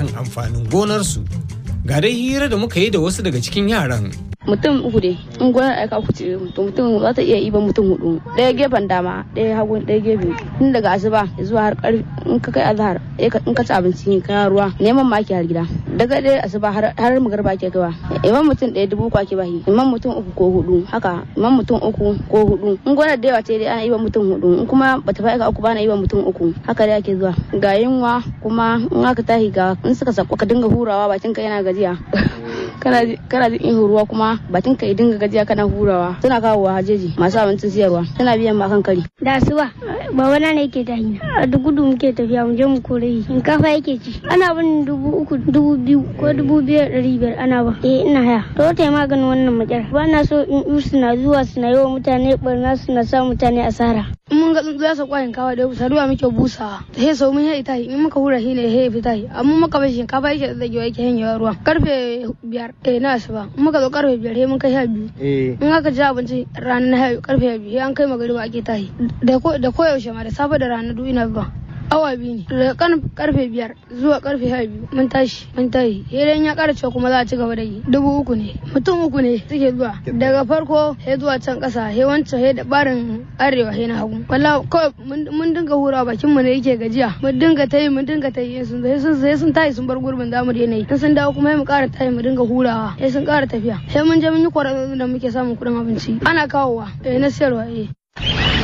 akan amfanin gonarsu ga dai hira da muka yi da wasu daga cikin yaran mutum uku ne in gonar aika uku ce to mutum za ta iya iban mutum hudu ɗaya gefen dama ɗaya hagu ɗaya gefe tun daga asuba zuwa har karfi in ka kai azhar in ka ci abinci ne ka ruwa neman ma ake har gida daga ɗaya asuba har magarba ke kaiwa iman mutum ɗaya dubu uku ake bahi iman mutum uku ko hudu haka iman mutum uku ko hudu in gonar da yawa ce dai ana iban mutum hudu in kuma bata fa aika uku ba na iban mutum uku haka dai ake zuwa ga yunwa kuma in aka tahi ga in suka sako ka dinga hurawa bakin ka yana gajiya kana jin ihu ruwa kuma bakin ka dinga gajiya kana hurawa suna kawo wa hajeji masu abincin siyarwa suna biyan ma kan kari da asuba baba na ne yake tahi a duk gudu muke tafiya mu je mu kore shi shinkafa yake ci ana bin dubu uku dubu biyu ko dubu biyar ɗari biyar ana ba eh ina haya to ta maganin wannan makyar ba na so in yi suna zuwa suna yi wa mutane barna suna sa mutane asara in mun ga tsuntsu ya sauka shinkafa da saduwa muke busawa ta he sau mun he ita in muka hura shi ne he fita amma muka bar shinkafa yake da zagewa yake hanyewa ruwa karfe biyar eh na asuba in muka zo karfe biyar he mun kai sha biyu in aka ci abinci rana na karfe biyu an kai magariba ake tahi da koyaushe ma da safe da rana duk ina zuwa awa biyu ne daga karfe biyar zuwa karfe sha biyu mun tashi mun tashi idan ya kara cewa kuma za a ci gaba da yi dubu uku ne mutum uku ne suke zuwa daga farko he zuwa can kasa he wancan he da barin arewa he na hagu wallahi kawai mun dinga hura bakin mu ne yake gajiya mun dinga tayi mun dinga tayi sun sai sun sai sun tayi sun bar gurbin zamu da yanayi in sun dawo kuma mu kara tayi mu dinga hurawa he sun kara tafiya he mun je mun yi kwararru da muke samun kuɗin abinci ana kawowa eh na siyarwa eh